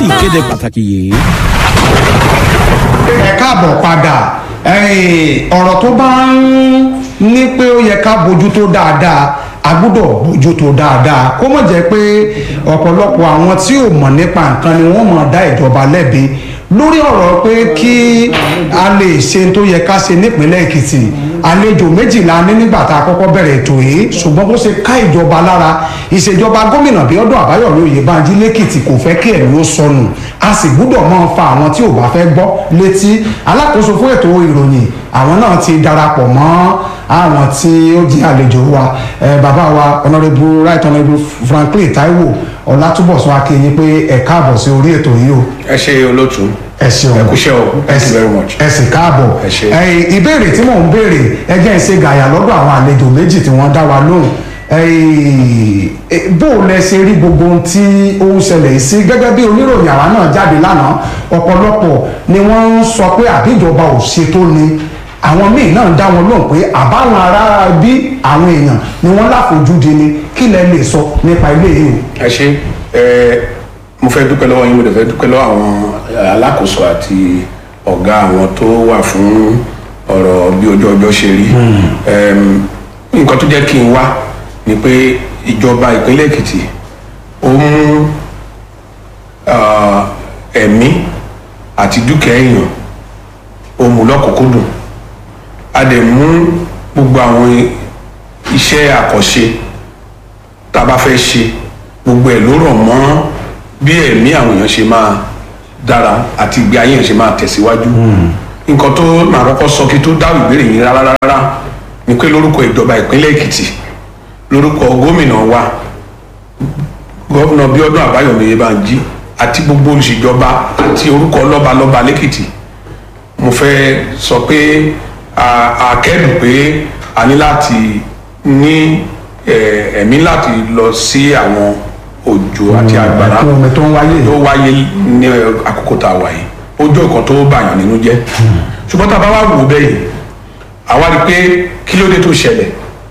sí ìkéde pàtàkì yìí. ẹ káàbọ̀ padà ẹ̀yin, ọ̀rọ̀ tó bá ń ní pé ó yẹ ká bójútó dáadáa a gbúdọ̀ bójútó dáadáa kó mọ̀ jẹ́ pé ọ̀pọ̀lọpọ̀ àwọn tí ò mọ̀ nípa nǹkan ni wọ́n mọ̀ dá ìjọba lẹ́bi lórí ọ̀rọ̀ pé kí a lè ṣe tó yẹ ká ṣe nípínlẹ̀ èkìtì àlejò méjìlá ní nígbà tá a kọ́kọ́ bẹ̀rẹ̀ ètò yìí ṣùgbọ́n bó ṣe ká ìjọba lára ìṣèjọba gómìnà bíọ́dún àbáyọ̀mí oyèbánjí lẹ́kìtì kò fẹ́ kí ẹ̀mí ó sọnù a sì gbúdọ̀ máa fa àwọn tí ò bá fẹ́ gbọ́ létí alákòóso fún ètò ìròyìn àwọn náà ti darapọ̀ mọ́ àwọn tí ó jẹ́ àlejò wa eh, bàbá wa honourable right honourable franklin taiwo ọlátúbọ̀sún akínyìn pé ẹ káàbọ̀ sí orí ètò yìí o ẹ ṣe olóòtú ẹ ṣeun ẹ kúṣẹ́ o ẹ thank you sì- very much. ẹ sì káàbọ̀ Ẹ ṣé. ẹ̀yin, ìbéèrè tí mò ń béèrè ẹjẹ́ ń ṣe gàyà lọ́dọ̀ àwọn àlejò méjì tí wọ́n dá wa lóhùn ẹ̀yin, ẹ, bó o lẹ ṣe rí gbogbo ohun tí ó ń ṣẹlẹ̀ yìí sí gẹ́gẹ́ bí oníròyìn àwa náà jáde lánàá ọ̀pọ̀lọpọ̀ ni wọ́n ń sọ pé àbíjọba ò ṣètò ni àwọn míì náà dá wọn lóhùn pé àbáwọn ará bí àwọn èèyàn ni wọ́n láfojúdi ni kí lẹ lè sọ nípa ilé yìí o. ẹ ṣe ẹ mo fẹ́ dúpẹ́ lọ́wọ́ yín mo dẹ̀ fẹ́ dúpẹ́ lọ́wọ́ àwọn alákòóso àti ọ̀gá àwọn tó wà fún ọ̀rọ̀ bí ojú ọjọ́ ṣe rí Ẹm, nǹkan tó jẹ́ kí n wá ni pé ìjọba ìpínlẹ̀ èkìtì ó mú ah, ẹ̀mí àti dúkìá èèyàn ó mú lọ́kùnkúndùn a dẹ̀ mú gbogbo àwọn iṣẹ́ àkànṣe tá a bá fẹ́ ṣe gbogbo ẹ̀ ló rọ̀ mọ́ bí ẹ̀mí àwọn èèyàn ṣe máa dára àti ìgbé ayé èèyàn ṣe máa tẹ̀síwájú nǹkan tó máa kọ́kọ́ sọ kí tó dáhùn ìbéèrè yín rárá rárá ni pé lórúkọ ìjọba ìpínlẹ̀ èkìtì lórúkọ gómìnà wa gómìnà bíọ́dún àbáyọ̀mí oyèbánjí àti gbogbo olùṣèjọba àti orúkọ lọ́balọ́ba lẹ́kìtì mo fẹ́ sọ pé a- a kẹ́dùn pé a ní láti ní eh, ẹ̀mí láti lọ sí àwọn òjò àti àgbàrá ẹ̀kún omi tó ń wáyé yìí. tó wáyé ní àkókò tá a wà yìí ó jọ nǹkan tó bàyàn nínú jẹ́ ṣùgbọ́n tá a bá wá wò ó bẹ́ẹ̀ yìí àwa rí i pé kí ló dé tó ṣẹlẹ̀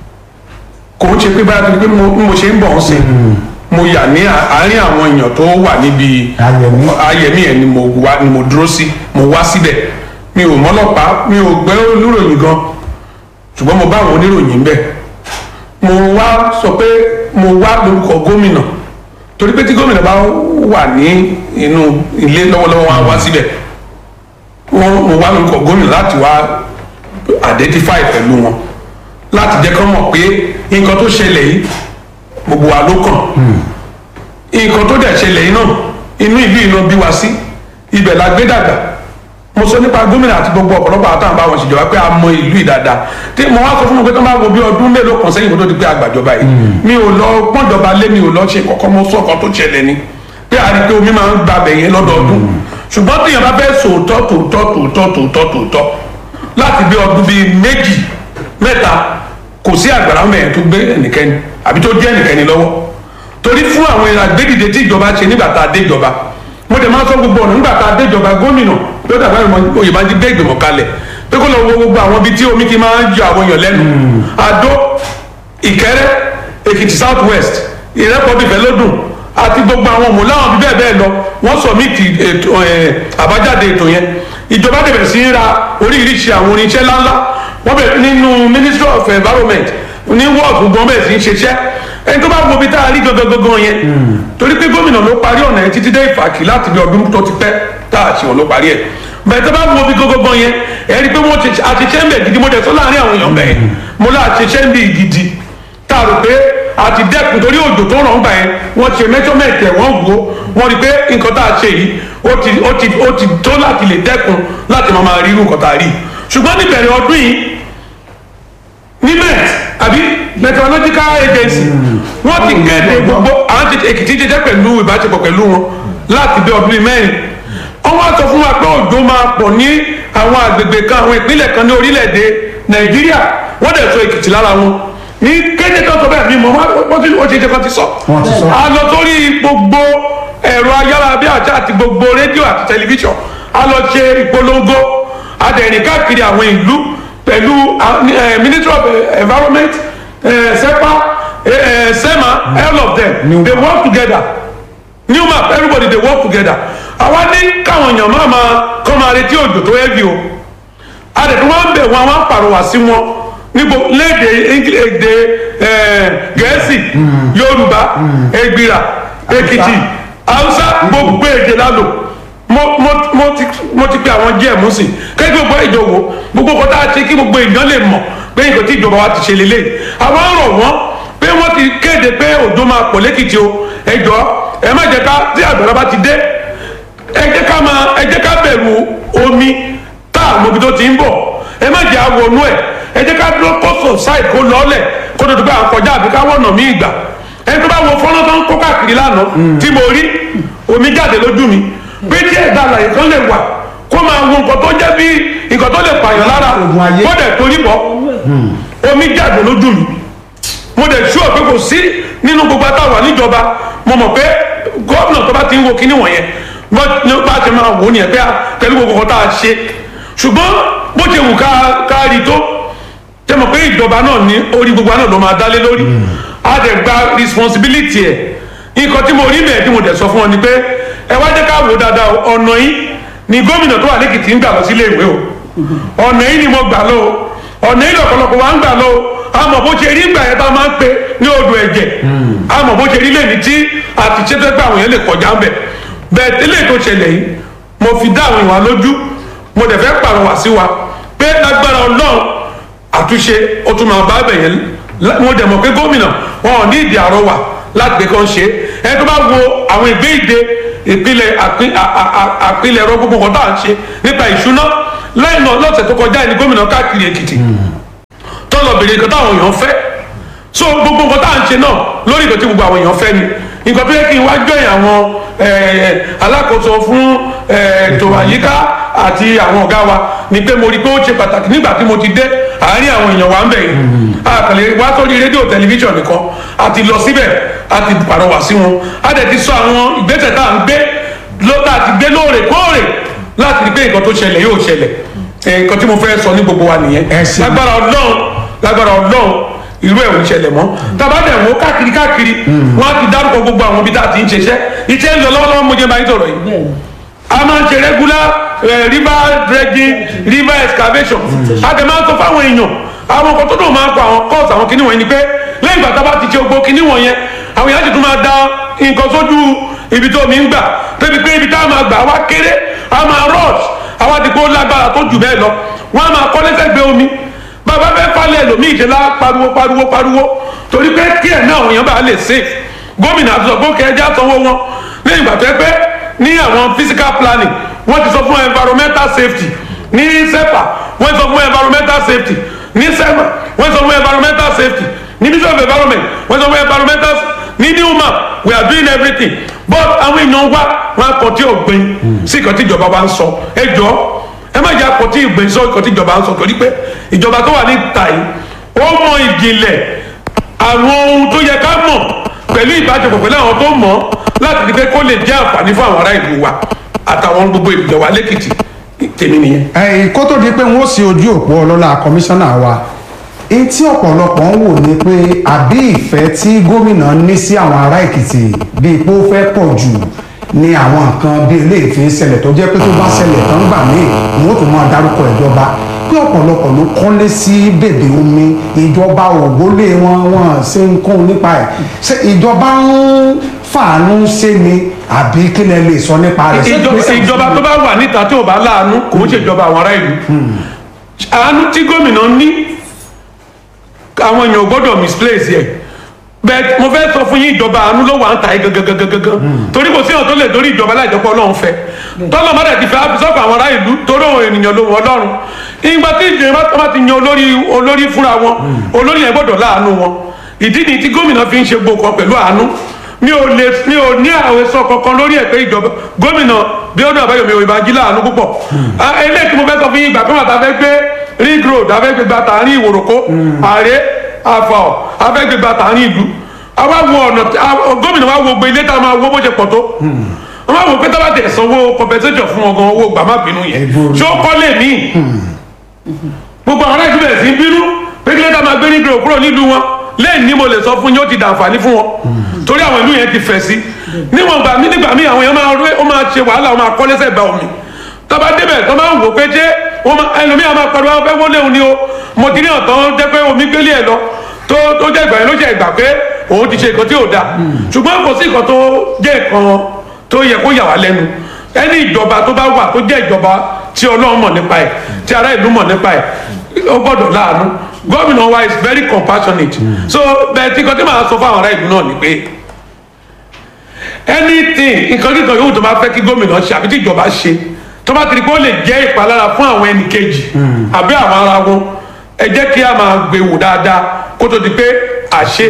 kò ń ṣe pé báyà tó ní pé mo bí mo ṣe ń bọ̀ ń sìn mo yà ní àárín àwọn èèyàn tó wà níbi Ayẹ̀mí. ayẹ̀mí ẹ̀ ni mo wá ni mo dúró sí mo wá síbẹ̀ mi ò mọ́lọ́pàá mi ò gbẹ́ oníròyìn gan ṣùgbọ́n mo bá àwọn oníròyìn ń bẹ̀ mo wá sọ pé mo wá lórúkọ gómìnà torí pé tí gómìnà bá wà ní inú ilé lọ́wọ́lọ́wọ́ wá wá síbẹ̀ wọ́n mo wá lórúkọ gómìnà láti wá identify pẹ̀lú wọn láti jẹ́ kán mọ̀ pé nǹkan tó ṣẹlẹ̀ yìí gbogbo wa ló kàn nǹkan tó dẹ̀ ṣẹlẹ̀ yìí náà inú ìlú iná bí wa sí ibẹ̀ la gbé dàgbà mo sọ nípa gómìnà àti gbogbo ọ̀pọ̀lọpọ̀ àtàwọn bá wọn ṣèjọba pé a mọ ìlú yìí dáadáa tí mo wá sọ fún mi pé tó bá wo bí ọdún mélòó kan sẹ́yìn kó tó di pé àgbàjọba yìí mi ò lọ pọ́njọba lé mi ò lọ ṣe kọ́kọ́ mo sọ ọkàn tó ṣẹlẹ̀ ni pé a rí i pé omi máa ń gba abẹ yẹn lọ́dọọdún ṣùgbọ́n tí yẹn bá fẹ́ sòótọ́ tòótọ́ tòótọ́ tòótọ́ tòótọ́ láti bí ọdún bíi méjì mẹ́ta kò sí àgbàrá mẹ́rin tó gbé ẹnikẹ́ni àbí tó jẹ́ ẹnikẹ́ni lọ́wọ́ torí fún àwọn ìlànà gbẹ́dìde tí ìjọba ṣe nígbà tá a dé ìjọba mo dẹ̀ máa sọ gbogbo ọ̀nà nígbà tá a dé ìjọba gómìnà lọ́dà báyìí mo Oyèbánjí gbé ìgbìmọ̀ kalẹ̀ pé kó lọ wo gbogbo àwọn ibi tí omi ti máa ń yọ àwọn èèyàn lẹ́nu Adó Ìkẹrẹ́ Èkìtì south west Ìrẹ́pọ̀bì Ìfẹ́lódùn àti gbogbo àwọn ọmọ láwọn bí bẹ́ẹ̀ bẹ́ẹ̀ lọ wọ́n sọ̀mìtì ètò ẹ̀ àbájáde ètò yẹn ìjọba dẹ̀ sí í ra oríṣiríṣi àwọn oníṣẹ́ ńláńlá wọ́n bẹ̀rẹ̀ nínú ministry of environment ní wọ́ọ̀dù gan bẹ́ẹ̀ sí í ṣiṣẹ́ ẹni tó bá wo ibi tá a rí gangan gangan yẹn torí pé gómìnà ló parí ọ̀nà yẹn títí dé ìfàkì láti bí ọdún tó ti pẹ́ tá a ṣe wọn ló parí ẹ̀ bẹ́ẹ̀ tó bá wo ibi gangan gangan yẹn ẹ rí i pé wọ́n ti àṣìṣe ń bẹ̀ gidi mo dẹ̀ sọ láàrin àwọn èèyàn bẹ́ẹ̀ mo lá àṣìṣe ń bì gidi tá a rò pé àti dẹ́kun torí òjò tó ràn ń gbà yẹn wọ́n ṣe measurement ẹ̀ wọ́n wò ó wọ́n rí i pé nǹkan tá a ṣe yìí ó ti ó ti ó ti tó láti lè dẹ́kun láti máa máa rí irú nǹkan tá a rí ṣùgbọ́n níbẹ̀rẹ̀ ọdún yìí nimet àbí meteorological agency wọ́n ti kéde gbogbo àwọn ti èkìtì jẹjẹ pẹ̀lú ìbáṣepọ̀ pẹ̀lú wọn láti bí ọdún bíi mẹ́rin wọ́n wá sọ fún wa pé òjò máa pọ̀ ní àwọn àgbègbè kan àwọn ìpínlẹ̀ kan ní orílẹ̀-èdè nàìjíríà wọ́n dẹ̀ sọ èkìtì lára wọn ní kéde tó sọ bẹ́ẹ̀ mi mọ̀ wọ́n ti ó ti jẹ́ kan ti sọ Wọ́n ti sọ. a lọ sórí gbogbo ẹ̀rọ ayárabíàṣá àti gbogbo rédíò àti tẹlifíṣàn a lọ ṣe ìpolongo adẹ̀rìn káàkiri àwọn ìlú pẹ̀lú eh, ministry of eh, environment eh, sepa eh, eh, sema all of them New- they work together new map everybody dey work together àwa ní káwọn èèyàn máa máa kọ́ máa retí òjò tó heavy o adẹ̀tí wọ́n ń bẹ̀ wọ́n wọ́n pàrọwà sí wọn níbo léde èdè gẹ̀ẹ́sì yorùbá ègbìrà èkìtì haúsá gbogbo èdè lálò mo mo mo ti mo ti pe àwọn gm sí kí gbogbo ìjọwọ gbogbo kọta ṣe kí gbogbo èèyàn lè mọ̀ pé nǹkan tí ìjọba wa ti ṣe lélẹ̀ àwọn rọ̀ wọ́n pé wọ́n ti kéde pé òjò máa pọ̀ lẹ́kìtì o ẹ jọ ẹ má jẹ́ ká tí àgbàrá bá ti dé ẹ jẹ́ ká máa ẹ jẹ́ ká bẹ̀rù omi tá a mọ̀bi tó ti ń bọ̀ ẹ má jẹ́ àwọnú ẹ̀ ẹ jẹ́ ká dúró kọ́sọ̀ sáì kó lọ́ọ̀lẹ̀ kó tó tó bá kọjá àbí ká wọ̀nà mí ìgbà ẹ tó bá wọ fọ́nrán tó ń kó káàkiri lánàá tí mo rí omi jáde lójú mi pé tí ẹ̀dá àlàyé kan lè wà kó máa wo nǹkan tó jẹ́ bí nǹkan tó lè pààyàn lára Oògùn ayé. kó dẹ̀ torí bọ́ omi jáde lójú mi mo dẹ̀ ṣú ọ̀pẹ kò sí nínú gbogbo àtàwà níjọba mo mọ̀ pé gómìnà tó bá ti ń wo kíní wọ̀nyẹn bó ní bá ti máa wò ó nìyẹn pé a pẹ̀lú gbogbo kan tá a ṣe ṣùgbọ́n bó ṣe wù ká ká rí tó tẹ mọ̀ pé ìjọba náà ní orí gbogbo náà ló máa dálé lórí a dẹ̀ gba responsibility ẹ̀ nǹkan tí mo rí bẹ́ẹ̀ tí mo dẹ̀ sọ fún ọ ni pé ẹ wá jẹ́ ká wò ó dáadáa o, ọ̀nà yìí ni gómìnà tó wà lẹ́kìtì ń gbà lọ sílé ìwé o ọ̀nà yìí ni mo gbà lọ o ọ̀nà yìí lọ̀pọ̀lọpọ̀ wa ń gbà lọ o àmọ̀ bó ṣe rí ìgbà yẹn tá a máa ń pe ní odò ẹ̀jẹ̀ àmọ̀ bó ṣe rí lẹ́ni tí àti ṣètò ẹgbẹ́ àwọn yẹn lè kọjá ń bẹ̀ bẹ́ẹ̀ tẹ́lẹ̀ tó ṣẹlẹ̀ yìí mo fi dá àwọn ìwà lójú mo dẹ̀ fẹ́ pàrọwà sí wa pé lágbára ọlọ́run àtúnṣe ó tún máa bá bẹ̀ yẹn lá- mo dẹ̀ mọ̀ pé gómìnà wọn ò ní ìdí àrọwà láti gbé kan ṣe ẹni tó bá wo àwọn ìgbé ìdè ìpìlẹ̀ àpín- à- à- à- àpilẹ̀ ẹ̀rọ gbogbo kan tá à ń ṣe nípa ìṣúná lẹ́yìn náà lọ́sẹ̀ tó kọjá ẹni gómìnà káàkiri èkìtì tọ́lọ̀ bèrè nǹkan táwọn èèyàn fẹ́ so gbogbo nǹkan tá à ń ṣe náà lórí nǹkan tí gbogbo àwọn èèyàn fẹ́ ni nǹkan tó yẹ kí n wá jọyìn àwọn eh, alákòóso fún eh, ètò àyíká àti àwọn ọ̀gá wa ni pé mo rí i pé ó ṣe pàtàkì nígbà tí mo ti dé àárín àwọn èèyàn wa ń bẹ̀ yìí àkàlẹ̀ wá sórí rédíò tẹlifíṣàn nìkan a ti lọ síbẹ̀ a ti pàrọwà sí wọn a dẹ̀ ti sọ àwọn ìgbésẹ̀ tá à ń gbé ló tá a ti gbé lóòrèkóòrè láti rí pé nǹkan tó ṣẹlẹ̀ yóò ṣẹlẹ̀ Eh, nǹkan tí mo fẹ́ sọ ní gbogbo wa nìyẹn Ẹ ṣeun. lágbára ọlọ́run lágbára ọlọ́run irú ẹ̀ ò ń ṣẹlẹ̀ mọ́ tàbá dẹ̀ wọ́n káàkiri káàkiri wọ́n á ti dárúkọ gbogbo àwọn ibi tá a ti ń ṣiṣẹ́ iṣẹ́ ń lọ lọ́wọ́lọ́wọ́ mo jẹ́ báyìí sọ̀rọ̀ yìí a máa ń ṣe regular eh, river dredging river excavation a dẹ̀ máa ń sọ fáwọn èèyàn àwọn nǹkan tó dùn máa ń pa àwọn course àwọn kinní wọ̀nyí ni pé lẹ́yìn ìgbà tá a bá ti ṣe gbogbo kinní wọ̀nyẹn àwọn èèyàn sì tún máa da nǹkan sójú ibi tó mi ń gbà débi pé ibi tá a máa gbà wá kéré a máa rush àwa ti kó lágbára tó jù bẹ́ẹ̀ lọ wọ́n á máa kọ́ lẹ́sẹ̀gbẹ́ omi bàbá fẹ́ falẹ̀ lòmíì ṣe lá pariwo pariwo pariwo torí pé kí ẹ̀ náà àwọn èèyàn bá lè safe gómìnà àti sọ̀gbọ́n kẹjá sanwó wọn lẹ́yìn ìgbà tó ẹ pé ní àwọn physical planning wọ́n ti sọ fún environmental safety ní sepa wọ́n sọ fún environmental safety ní sema wọ́n sọ fún environmental safety ní ministry of environment wọ́n sọ fún environmental ní new map we are doing everything but àwọn èèyàn wá wọn akọ tí ò gbin sí ìkan tí ìjọba wa ń sọ ẹ jọ ẹ má jẹ́ akọ tí ìgbìn sọ ìkan tí ìjọba ń sọ torí pé ìjọba tó wà ní ìta yìí ó mọ ìjìnlẹ̀ àwọn ohun tó yẹ ká mọ̀ pẹ̀lú ìbáṣepọ̀ pẹ̀lú àwọn tó mọ̀ láti rí pé kó lè jẹ́ àǹfààní fún àwọn ará ìlú wa àtàwọn gbogbo ìlú wa lẹ́kìtì tèmi nìyẹn. ẹ̀yìn kó tó di pé wọ́n sì ojú òpó ọlọ́lá kọmíṣánná wa èyí tí ọ̀pọ̀lọpọ̀ ń wò ni pé àbí ìfẹ́ tí gómìnà ní sí àwọn ará èkìtì bíi pé ó fẹ́ pọ̀ jù ní àwọn nǹkan bí eléyìí fi ń ṣẹlẹ̀ tó jẹ́ pé tó bá ṣẹlẹ̀ tán gbà míì wọ́n tún máa dárúkọ ìjọba pé ọ̀pọ̀lọpọ̀ ló kọ́lé sí bèbè omi ìjọba ògbólé wọn wọn ṣe ń kún nípa ẹ̀ ṣé ìjọba ń fàánú ṣe ni àbí kí lẹ lè sọ nípa rẹ̀ ṣé ìjọba ìgbésẹ̀ ìjọba tó bá wà níta tí ò bá láàánú kò ń ṣèjọba àwọn ará ìlú àánú tí gómìnà ní àwọn èèyàn ò gbọ́dọ̀ misplace ẹ̀ bẹ́ẹ̀ mo fẹ́ sọ fún yín ìjọba àánú ló wà ń ta ẹ̀ gangan torí kò sí ọ̀n tó lè dórí ìjọba láìjọpọ̀ ọlọ́run fẹ́ tọ́lọ́ má dẹ̀ ti fẹ́ àfisọ́kọ̀ àwọn ará ìlú torí òun ènìyàn ló wọ ọlọ́run ìgbà tí ìjọba tó bá ti yan olórí olórí fúnra wọn olórí yẹn gbọ́dọ̀ láàánú wọn ìdí ni tí gómìnà fi ń ṣe gbogbo kan pẹ̀lú àánú mi ò lè mi ò ní àwẹsọ kankan lórí ẹ pé ìjọba gómìnà bí ọdún àbáyọmí òyìnbá jí láàánú púpọ̀ Ah, eléyìí tí mo fẹ́ sọ fún yín ìgbà kan àti afẹ́ gbé ring road afẹ́ gbé gba tààrin ìwòròkó ààrẹ àfọ̀ afẹ́ gbé gba tààrin ìlú àwa wo ọ̀nà tí- ah, gómìnà wa wo gbé ilé tá a máa wo bó ṣe pọ̀ tó wọ́n máa wò pé tábà tẹ̀ sanwó compensation fún ọgàn owó gbàmá bínú yẹn Ẹ̀bùrú. ṣé ó kọ́lé míì gbogbo àwọn aláìsí bẹ̀rẹ̀ sí í bínú pé kí ló dá máa gbé ní gbèrò kúrò nílùú wọn lẹ́yìn ní mo lè sọ fún yín ó ti dàǹfààní fún wọn torí àwọn ìlú yẹn ti fẹ̀ sí níwọ̀n gbà mí nígbà mí àwọn èèyàn máa rí ó máa ṣe wàhálà ó máa kọ́ lẹ́sẹ̀ gba omi tọ́ba débẹ̀ tó máa ń wò pé ṣé wọ́n máa ẹlòmíà máa pariwo àwọn fẹ́ wọlé òun ni o mo ti ní ọ̀tọ̀ jẹ́ pé omi gbélé ẹ̀ lọ tó tó jẹ́ ìgbà yẹn ló jẹ́ ìgbà pé òun ti ṣe nǹkan tí ò dáa ṣùgbọ́n kò sí nǹkan tó jẹ́ nǹkan tó yẹ kó yà wá lẹ́nu ẹni ìjọba tó bá wà tó jẹ́ ìjọba tí ọlọ́run mọ̀ nípa ẹ̀ tí ará ìlú mọ̀ nípa ẹ̀ ó gbọ́dọ̀ láàánú gómìnà wa is very compassionate so bẹ́ẹ̀ tí nǹkan tí màá sọ fún àwọn ará ìlú náà ni pé anything nǹkan kíkan yòówù tó bá fẹ́ kí gómìnà ṣe àbí tí ìjọba ṣe tó bá ti di pé ó lè jẹ́ ìpalára fún àwọn ẹnì kejì àbí àwọn ara wọn ẹ jẹ́ kí a máa gbé wò dáadáa kó tó di pé àṣe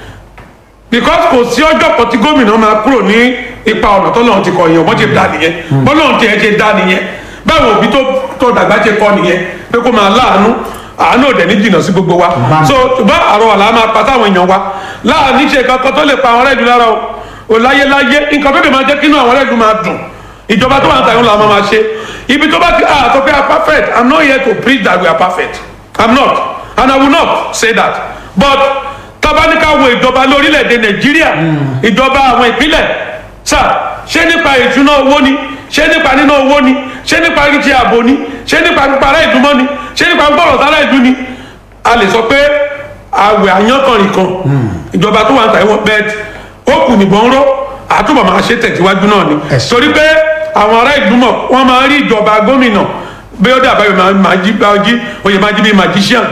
because kò sí ọjọ́ kan tí gómìnà máa kúrò ní ipa ọ̀nà tọ́lọ́run ti kọ yẹn ọmọ ti dá nìyẹn bọ́lọ́run ti ẹ̀ ṣe dá nìyẹn báwo òbí tó tó dàgbà ṣe kọ nìyẹn pé kó máa láàánú àánú òdẹ ní jìnnà sí gbogbo wa so ṣùgbọ́n àrò àlá máa pa táwọn èèyàn wa láàánú ṣe kankan tó lè pa àwọn ọ̀rẹ́ ìlú lára o ò láyéláyé nǹkan tó lè máa jẹ́ kínú àwọn ọ̀rẹ́ ìlú máa dùn ìjọba tó wà ń ta ìhun làwọn máa ṣe ibi tó bá ti ah tó pé are perfect i'm not here to preach that we are perfect i'm not and i will not say that but tabaníkà wo ìjọba lórílẹ̀‐èdè nàìjíríà ìjọba àwọn ìpínlẹ̀ sà ṣé nípa ìṣúná owó ni ṣé nípa níná owó ni ṣé nípa ríṣẹ́ ààbò ni ṣé nípa pípa ará ìdúmọ́ ni ṣé nípa gbọ́rọ̀ sára ìdú ni a lè sọ pé àwẹ̀ àyànkànrìn kan ìjọba tó wà ń ta ìwọ̀n bẹ́ẹ̀ ó kù nìbọn ró àtúbọ̀ máa ṣe tẹ̀síwájú náà ni torí pé àwọn ará ìdúmọ̀ wọ́n máa rí ìjọba gómìnà bí ó dàbá máa jí oyè máa jí bí magician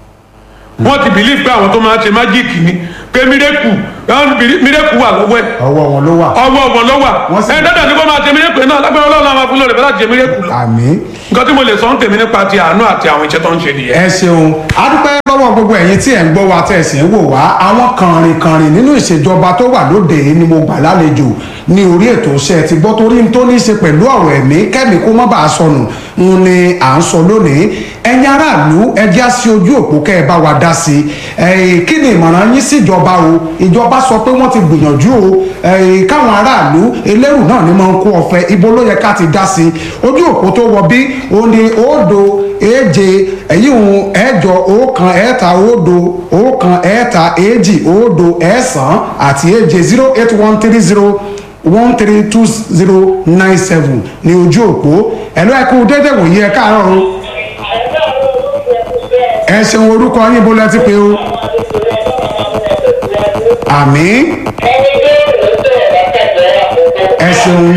wọ́n ti believe pé àwọn tó máa ṣe májíìkì ni pé mírèkù mírèkù wà lọ́wọ́ ẹ̀ ọwọ́ wọn ló wà. ọwọ́ wọn ló wà Wọ́n sì- ẹ̀ dáadáa ní kó máa ṣe mírèkù náà lágbára ọlọ́run àwọn afúnlọ́ rẹ̀ bẹ́ẹ̀ láti ṣe mírèkù lọ. àmín. nǹkan tí mo lè sọ ń tèmi nípa ti àánú àti àwọn iṣẹ́ tó ń ṣe nìyẹn. ẹ ṣeun adúpẹ́ lọ́wọ́ gbogbo ẹ̀yin tí ẹ̀ ń gbọ́ wa tẹ̀ sí ń wò wá àwọn kànrìnkànrìn nínú ìṣèjọba tó wà lóde yìí ni mo gbà lálejò ní orí ètò iṣẹ́ ti gbọ́ torí n tó ní í ṣe pẹ̀lú ọ̀rọ̀ ẹ̀mí kẹ́mi kó má bàa sọnù ń ni à ń sọ lónìí ẹ̀yin aráàlú ẹ já sí ojú òpó kẹ́ ẹ bá wa dá sí i kí ni ìmọ̀ràn yín síjọba o ìjọba sọ pé wọ́n ti gbìyànjú o eh, káwọn aráàlú elérù náà ni máa ń kó ọ̀fẹ́ ibo ló yẹ ká ti dá sí i ojú òpó tó wọ bí o ní òdo èje èyí ń ẹ̀jọ ọ̀kan ẹ̀ta òdo ọ̀kan ẹ̀ta èjì òdo ẹ̀sán àti èje zero eight one three zero one three two zero nine seven ní ojú òpó ẹ̀lọ́ ẹ̀kú dédé wòye ẹ̀ káàárọ̀ o ẹ ṣeun orúkọ yín bó lẹ ti pé o àmín ẹ ṣeun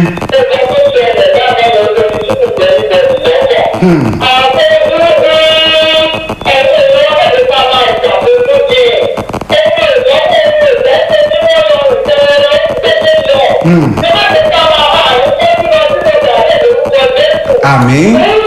àmín